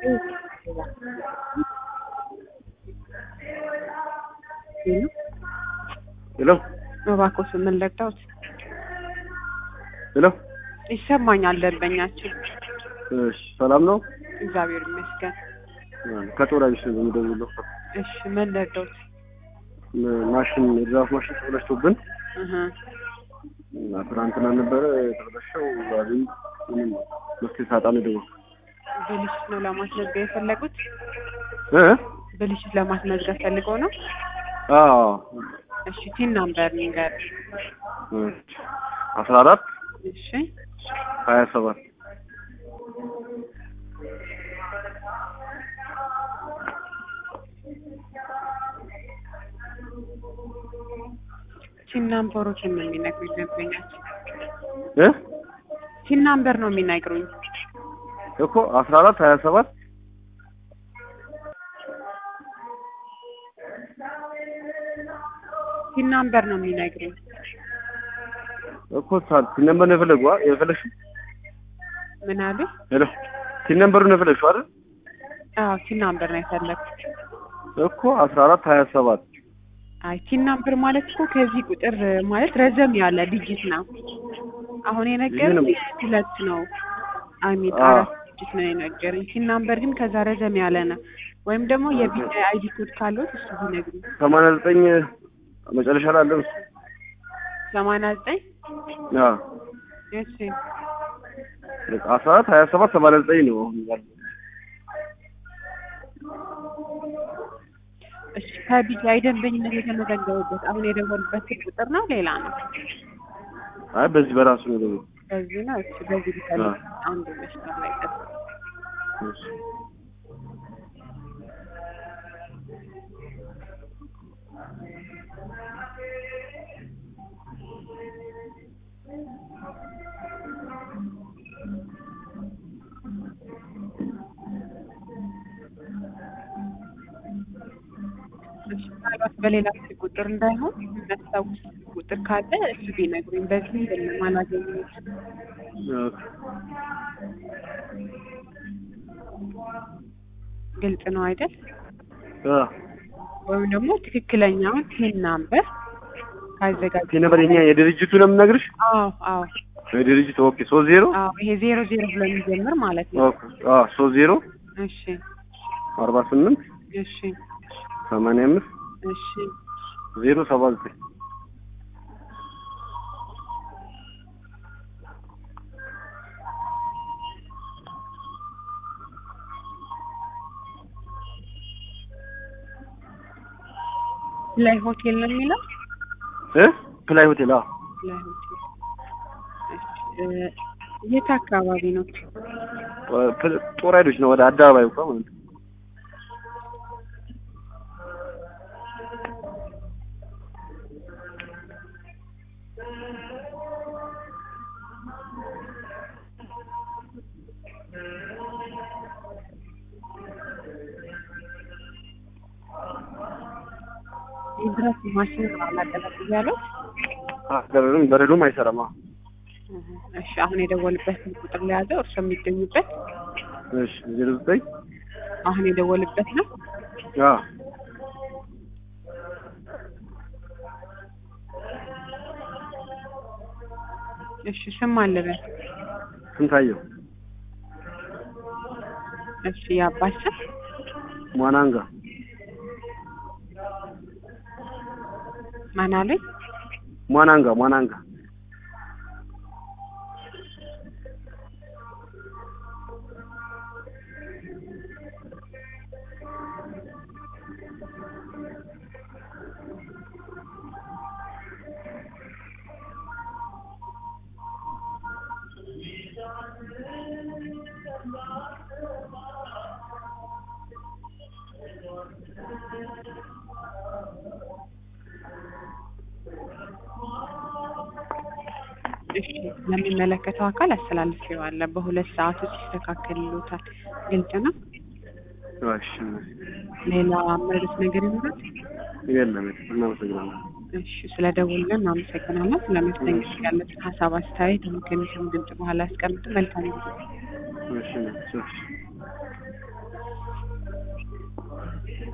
ሄሎ እባክዎ ስምን ለዳውት ሄሎ ይሰማኛል ደንበኛችን እሺ ሰላም ነው እግዚአብሔር ይመስገን ከጦር ቢስ ነው የምደውለው እሺ ምን ለዳውት ማሽን የድራፍ ማሽን ተበላሽቶብን እህ እና ትናንትና ነበረ የተበላሸው ዛሬ ምንም መፍትሄ ሳጣ ነው የደወልኩት ብልሽት ነው ለማስመዝገብ የፈለጉት እ ብልሽት ለማስመዝገብ ፈልገው ነው አዎ እሺ ቲን ናምበር ንገር አስራ አራት እሺ ሀያ ሰባት ቲን ናምበሮችን ነው የሚነግሩኝ ደንበኛችን እ ቲን ናምበር ነው የሚነግሩኝ እኮ አስራ አራት ሀያ ሰባት ቲን ናምበር ነው የሚነግሩኝ እኮ ሳ- ቲን ነምበር ነው የፈለጉ አ- የፈለግሽው ምን አሉ ሄሎ ቲን ነምበሩ ነው የፈለግሽው አይደል አዎ ቲን ናምበር ነው የፈለግኩት እኮ አስራ አራት ሀያ ሰባት አይ ቲን ናምበር ማለት እኮ ከዚህ ቁጥር ማለት ረዘም ያለ ዲጂት ነው። አሁን የነገረኝ ይህ ሁለት ነው። አሚን አዎ። አራት ዲጂት ነው የነገረኝ። ቲን ናምበር ግን ከዛ ረዘም ያለ ነው። ወይም ደግሞ የቪዛ አይዲ ኮድ ካለው እሱ ቢነግሩኝ። ሰማንያ ዘጠኝ መጨረሻ ላይ አለ እሱ ሰማንያ ዘጠኝ አዎ እሺ አስራ አራት ሀያ ሰባት ሰማንያ ዘጠኝ ነው አሁን ያለው እሺ ከቪዛ የደንበኝነት የተመዘገቡበት አሁን የደወሉበት ቁጥር ነው ሌላ ነው? አይ በዚህ በራሱ ነው ደግሞ በዚህ ነው። እሺ በዚህ ሊፈልግ አዎ። አንዱ መስመር ላይ ጠብቅ። እሺ ምናልባት በሌላ ስልክ ቁጥር እንዳይሆን የሚያስታውስ ቁጥር ካለ እሱ ቢነግሩኝ። በዚህ አይደለም አላገኘሁት። ግልጽ ነው አይደል? ወይም ደግሞ ትክክለኛውን ቲን ናምበር ካዘጋጀ ቲ ነበር የኛ የድርጅቱ ነው የምነግርሽ አዎ አዎ የድርጅቱ ኦኬ ሶስት ዜሮ አዎ ይሄ ዜሮ ዜሮ ብሎ የሚጀምር ማለት ነው። ኦኬ አዎ ሶስት ዜሮ እሺ አርባ ስምንት እሺ ሰማንያ አምስት እሺ ዜሮ ሰባ ዘጠኝ ላይ ሆቴል ነው የሚለው እ ፕላይ ሆቴል አዎ ላይ ሆቴል እሺ እ የት አካባቢ ነው? ፕ- ጦር ኃይሎች ነው ወደ አደባባይ እንኳን ማለት ነው የድረስ ማሽን አላቀለጥ ያለው አገርም በረዶም አይሰራም አዎ እሺ አሁን የደወልበትን ቁጥር ለያዘው እርሶ የሚገኙበት እሺ ዜሮ ዘጠኝ አሁን የደወልበት ነው። አዎ እሺ ስም አለበት። ስንታየው እሺ የአባት ስም ሟናንጋ ማን አለኝ? ሟናንጋ ሟናንጋ እሺ ለሚመለከተው አካል አስተላልፌዋለሁ። በሁለት ሰዓት ውስጥ ይስተካከልሎታል። ግልጽ ነው። እሺ ሌላ መርስ ነገር ይኖራል? የለም እናመሰግናለን እሺ ስለደወልን እናመሰግናለን። ስለመስተንግዶ ያለትን ሀሳብ አስተያየት ከሚሰሙ ድምጽ በኋላ ያስቀምጡ። መልካም ጊዜ። እሺ እሺ